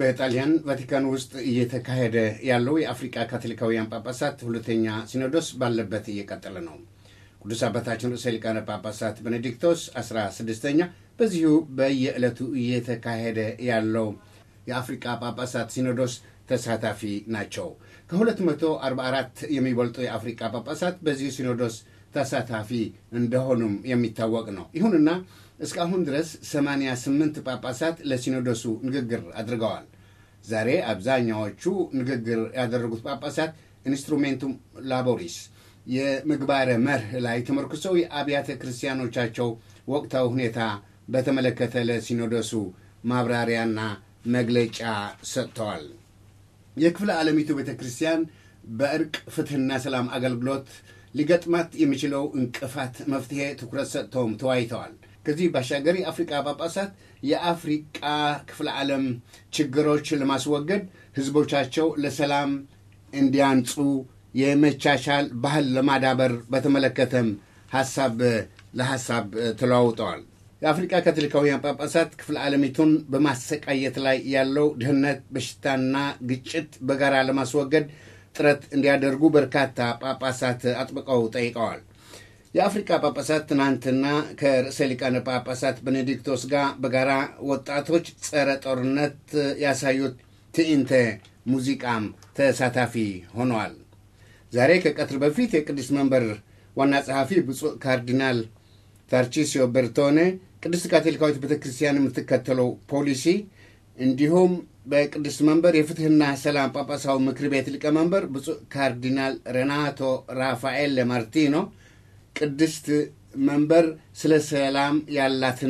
በጣሊያን ቫቲካን ውስጥ እየተካሄደ ያለው የአፍሪቃ ካቶሊካውያን ጳጳሳት ሁለተኛ ሲኖዶስ ባለበት እየቀጠለ ነው። ቅዱስ አባታችን ርዕሰ ሊቃነ ጳጳሳት ቤኔዲክቶስ 16ኛ በዚሁ በየዕለቱ እየተካሄደ ያለው የአፍሪቃ ጳጳሳት ሲኖዶስ ተሳታፊ ናቸው። ከ244 የሚበልጡ የአፍሪቃ ጳጳሳት በዚሁ ሲኖዶስ ተሳታፊ እንደሆኑም የሚታወቅ ነው። ይሁንና እስካሁን ድረስ 88 ጳጳሳት ለሲኖዶሱ ንግግር አድርገዋል። ዛሬ አብዛኛዎቹ ንግግር ያደረጉት ጳጳሳት ኢንስትሩሜንቱም ላቦሪስ የምግባረ መርህ ላይ ተመርኩሰው የአብያተ ክርስቲያኖቻቸው ወቅታዊ ሁኔታ በተመለከተ ለሲኖዶሱ ማብራሪያና መግለጫ ሰጥተዋል። የክፍለ ዓለሚቱ ቤተ ክርስቲያን በእርቅ ፍትሕና ሰላም አገልግሎት ሊገጥማት የሚችለው እንቅፋት መፍትሄ ትኩረት ሰጥተውም ተወያይተዋል። ከዚህ ባሻገር የአፍሪቃ ጳጳሳት የአፍሪቃ ክፍለ ዓለም ችግሮች ለማስወገድ ህዝቦቻቸው ለሰላም እንዲያንጹ የመቻቻል ባህል ለማዳበር በተመለከተም ሀሳብ ለሀሳብ ተለዋውጠዋል። የአፍሪቃ ካቶሊካውያን ጳጳሳት ክፍለ ዓለሚቱን በማሰቃየት ላይ ያለው ድህነት፣ በሽታና ግጭት በጋራ ለማስወገድ ጥረት እንዲያደርጉ በርካታ ጳጳሳት አጥብቀው ጠይቀዋል። የአፍሪካ ጳጳሳት ትናንትና ከርዕሰ ሊቃነ ጳጳሳት ቤኔዲክቶስ ጋር በጋራ ወጣቶች ጸረ ጦርነት ያሳዩት ትዕይንተ ሙዚቃም ተሳታፊ ሆነዋል። ዛሬ ከቀትር በፊት የቅዱስ መንበር ዋና ጸሐፊ ብፁዕ ካርዲናል ታርቺሲዮ ቤርቶኔ ቅድስት ካቶሊካዊት ቤተ ክርስቲያን የምትከተለው ፖሊሲ እንዲሁም በቅዱስ መንበር የፍትህና ሰላም ጳጳሳዊ ምክር ቤት ሊቀመንበር ብፁዕ ካርዲናል ሬናቶ ራፋኤል ማርቲኖ ቅድስት መንበር ስለ ሰላም ያላትን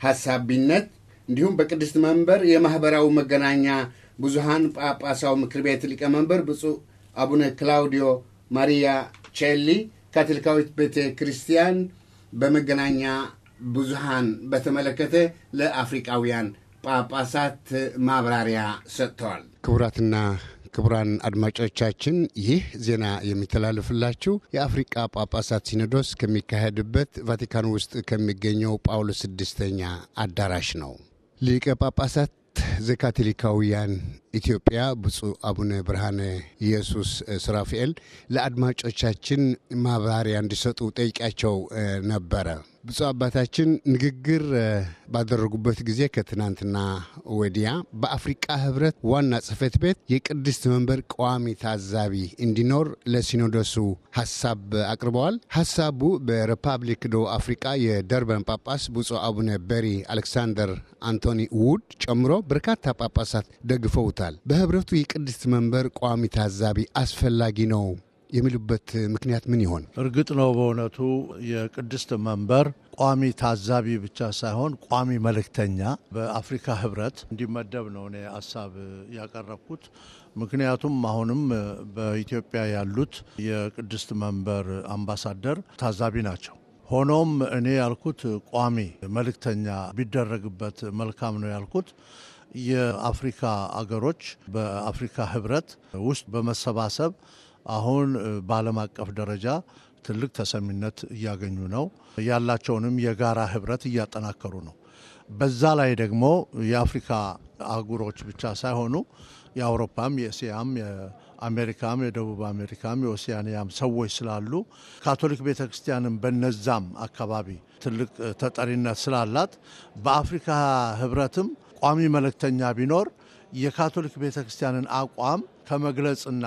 ሀሳቢነት እንዲሁም በቅድስት መንበር የማኅበራዊ መገናኛ ብዙሃን ጳጳሳዊ ምክር ቤት ሊቀመንበር ብፁዕ አቡነ ክላውዲዮ ማሪያ ቼሊ ካቶሊካዊት ቤተ ክርስቲያን በመገናኛ ብዙሃን በተመለከተ ለአፍሪቃውያን ጳጳሳት ማብራሪያ ሰጥተዋል። ክቡራትና ክቡራን አድማጮቻችን ይህ ዜና የሚተላለፍላችሁ የአፍሪቃ ጳጳሳት ሲኖዶስ ከሚካሄድበት ቫቲካን ውስጥ ከሚገኘው ጳውሎስ ስድስተኛ አዳራሽ ነው። ሊቀ ጳጳሳት ዘካቶሊካውያን ኢትዮጵያ ብፁዕ አቡነ ብርሃነ ኢየሱስ ስራፊኤል ለአድማጮቻችን ማብራሪያ እንዲሰጡ ጠይቂያቸው ነበረ። ብፁዕ አባታችን ንግግር ባደረጉበት ጊዜ ከትናንትና ወዲያ በአፍሪቃ ህብረት ዋና ጽሕፈት ቤት የቅድስት መንበር ቋሚ ታዛቢ እንዲኖር ለሲኖዶሱ ሀሳብ አቅርበዋል። ሀሳቡ በሪፐብሊክ ደቡብ አፍሪቃ የደርበን ጳጳስ ብፁዕ አቡነ በሪ አሌክሳንደር አንቶኒ ውድ ጨምሮ በርካታ ጳጳሳት ደግፈውታል። በህብረቱ የቅድስት መንበር ቋሚ ታዛቢ አስፈላጊ ነው የሚሉበት ምክንያት ምን ይሆን? እርግጥ ነው በእውነቱ የቅድስት መንበር ቋሚ ታዛቢ ብቻ ሳይሆን ቋሚ መልእክተኛ በአፍሪካ ህብረት እንዲመደብ ነው እኔ ሀሳብ ያቀረብኩት። ምክንያቱም አሁንም በኢትዮጵያ ያሉት የቅድስት መንበር አምባሳደር ታዛቢ ናቸው። ሆኖም እኔ ያልኩት ቋሚ መልእክተኛ ቢደረግበት መልካም ነው ያልኩት የአፍሪካ አገሮች በአፍሪካ ህብረት ውስጥ በመሰባሰብ አሁን በዓለም አቀፍ ደረጃ ትልቅ ተሰሚነት እያገኙ ነው። ያላቸውንም የጋራ ህብረት እያጠናከሩ ነው። በዛ ላይ ደግሞ የአፍሪካ አህጉሮች ብቻ ሳይሆኑ የአውሮፓም፣ የእስያም፣ የአሜሪካም፣ የደቡብ አሜሪካም፣ የኦሲያንያም ሰዎች ስላሉ ካቶሊክ ቤተ ክርስቲያንም በነዛም አካባቢ ትልቅ ተጠሪነት ስላላት በአፍሪካ ህብረትም ቋሚ መልእክተኛ ቢኖር የካቶሊክ ቤተ ክርስቲያንን አቋም ከመግለጽና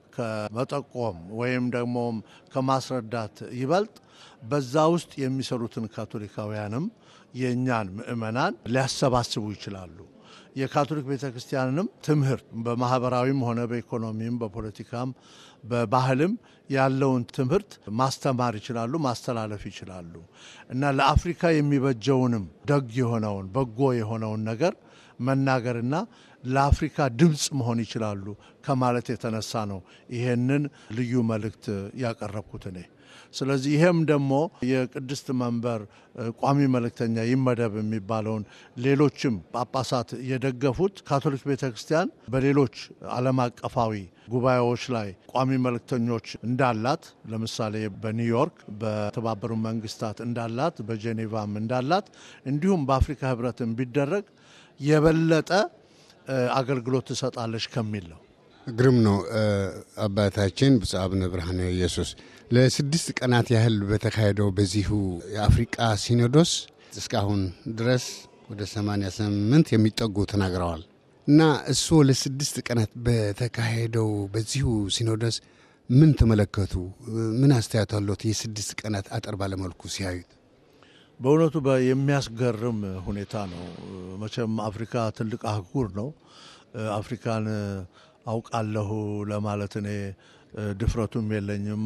ከመጠቆም ወይም ደግሞ ከማስረዳት ይበልጥ በዛ ውስጥ የሚሰሩትን ካቶሊካውያንም የእኛን ምእመናን ሊያሰባስቡ ይችላሉ። የካቶሊክ ቤተ ክርስቲያንንም ትምህርት በማህበራዊም ሆነ በኢኮኖሚም በፖለቲካም በባህልም ያለውን ትምህርት ማስተማር ይችላሉ፣ ማስተላለፍ ይችላሉ እና ለአፍሪካ የሚበጀውንም ደግ የሆነውን በጎ የሆነውን ነገር መናገርና ለአፍሪካ ድምፅ መሆን ይችላሉ ከማለት የተነሳ ነው ይሄንን ልዩ መልእክት ያቀረብኩት እኔ። ስለዚህ ይሄም ደግሞ የቅድስት መንበር ቋሚ መልእክተኛ ይመደብ የሚባለውን ሌሎችም ጳጳሳት የደገፉት ካቶሊክ ቤተ ክርስቲያን በሌሎች ዓለም አቀፋዊ ጉባኤዎች ላይ ቋሚ መልእክተኞች እንዳላት ለምሳሌ በኒውዮርክ በተባበሩ መንግስታት እንዳላት በጄኔቫም እንዳላት እንዲሁም በአፍሪካ ህብረትም ቢደረግ የበለጠ አገልግሎት ትሰጣለች ከሚል ነው። ግርም ነው። አባታችን ብፁዕ አቡነ ብርሃነ ኢየሱስ ለስድስት ቀናት ያህል በተካሄደው በዚሁ የአፍሪቃ ሲኖዶስ እስካሁን ድረስ ወደ 88 የሚጠጉ ተናግረዋል እና እሱ ለስድስት ቀናት በተካሄደው በዚሁ ሲኖዶስ ምን ተመለከቱ? ምን አስተያየት አለት? የስድስት ቀናት አጠር ባለመልኩ ሲያዩት በእውነቱ የሚያስገርም ሁኔታ ነው። መቼም አፍሪካ ትልቅ አህጉር ነው። አፍሪካን አውቃለሁ ለማለት እኔ ድፍረቱም የለኝም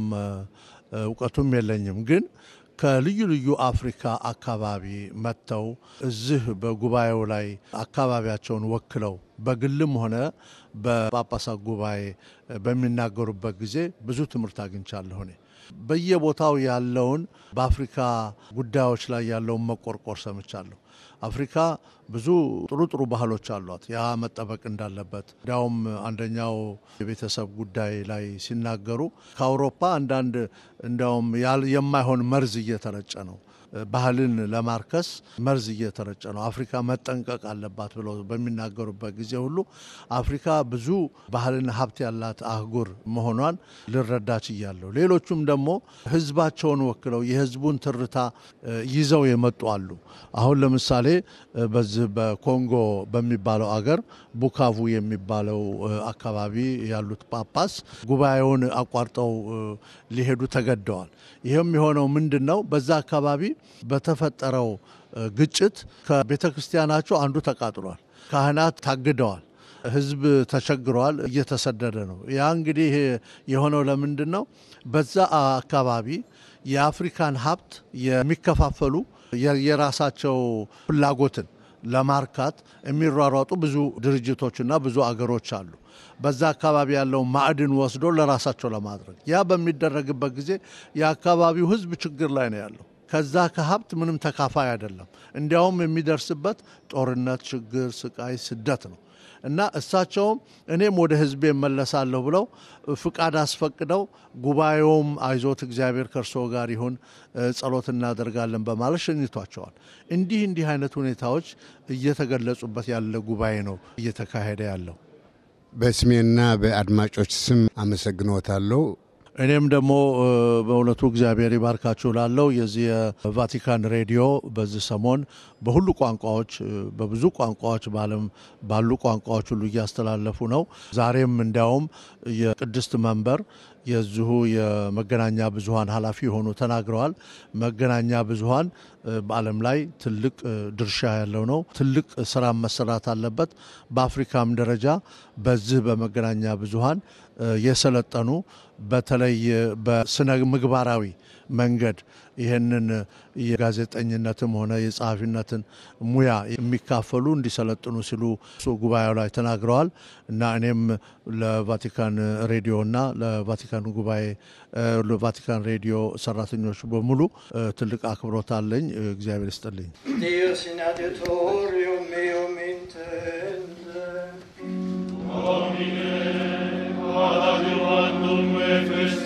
እውቀቱም የለኝም። ግን ከልዩ ልዩ አፍሪካ አካባቢ መጥተው እዚህ በጉባኤው ላይ አካባቢያቸውን ወክለው በግልም ሆነ በጳጳሳት ጉባኤ በሚናገሩበት ጊዜ ብዙ ትምህርት አግኝቻለሁ እኔ በየቦታው ያለውን በአፍሪካ ጉዳዮች ላይ ያለውን መቆርቆር ሰምቻለሁ። አፍሪካ ብዙ ጥሩ ጥሩ ባህሎች አሏት። ያ መጠበቅ እንዳለበት እንዲያውም አንደኛው የቤተሰብ ጉዳይ ላይ ሲናገሩ ከአውሮፓ አንዳንድ እንዲያውም የማይሆን መርዝ እየተረጨ ነው ባህልን ለማርከስ መርዝ እየተረጨ ነው። አፍሪካ መጠንቀቅ አለባት ብለው በሚናገሩበት ጊዜ ሁሉ አፍሪካ ብዙ ባህልና ሀብት ያላት አህጉር መሆኗን ልረዳ ችያለሁ። ሌሎቹም ደግሞ ሕዝባቸውን ወክለው የሕዝቡን ትርታ ይዘው የመጡ አሉ። አሁን ለምሳሌ በዚህ በኮንጎ በሚባለው አገር ቡካቡ የሚባለው አካባቢ ያሉት ጳጳስ ጉባኤውን አቋርጠው ሊሄዱ ተገደዋል። ይህም የሆነው ምንድን ነው? በዛ አካባቢ በተፈጠረው ግጭት ከቤተ ክርስቲያናቸው አንዱ ተቃጥሏል። ካህናት ታግደዋል። ህዝብ ተቸግረዋል፣ እየተሰደደ ነው። ያ እንግዲህ የሆነው ለምንድን ነው? በዛ አካባቢ የአፍሪካን ሀብት የሚከፋፈሉ የራሳቸው ፍላጎትን ለማርካት የሚሯሯጡ ብዙ ድርጅቶችና ብዙ አገሮች አሉ። በዛ አካባቢ ያለውን ማዕድን ወስዶ ለራሳቸው ለማድረግ ያ በሚደረግበት ጊዜ የአካባቢው ህዝብ ችግር ላይ ነው ያለው። ከዛ ከሀብት ምንም ተካፋይ አይደለም። እንዲያውም የሚደርስበት ጦርነት፣ ችግር፣ ስቃይ፣ ስደት ነው እና እሳቸውም እኔም ወደ ህዝቤ እመለሳለሁ ብለው ፍቃድ አስፈቅደው ጉባኤውም አይዞት እግዚአብሔር ከእርስዎ ጋር ይሁን ጸሎት እናደርጋለን በማለት ሸኝቷቸዋል። እንዲህ እንዲህ አይነት ሁኔታዎች እየተገለጹበት ያለ ጉባኤ ነው እየተካሄደ ያለው። በስሜና በአድማጮች ስም አመሰግኖታለሁ። እኔም ደግሞ በእውነቱ እግዚአብሔር ይባርካችሁ ላለው የዚህ የቫቲካን ሬዲዮ በዚህ ሰሞን በሁሉ ቋንቋዎች በብዙ ቋንቋዎች በዓለም ባሉ ቋንቋዎች ሁሉ እያስተላለፉ ነው። ዛሬም እንዲያውም የቅድስት መንበር የዚሁ የመገናኛ ብዙኃን ኃላፊ የሆኑ ተናግረዋል። መገናኛ ብዙኃን በዓለም ላይ ትልቅ ድርሻ ያለው ነው። ትልቅ ስራ መሰራት አለበት። በአፍሪካም ደረጃ በዚህ በመገናኛ ብዙኃን የሰለጠኑ በተለይ በስነ ምግባራዊ መንገድ ይህንን የጋዜጠኝነትም ሆነ የጸሐፊነትን ሙያ የሚካፈሉ እንዲሰለጥኑ ሲሉ ጉባኤው ላይ ተናግረዋል እና እኔም ለቫቲካን ሬዲዮና ለቫቲካን ጉባኤ ለቫቲካን ሬዲዮ ሰራተኞች በሙሉ ትልቅ አክብሮት አለኝ። እግዚአብሔር ይስጥልኝ። Domine, ad adiuvandum me fest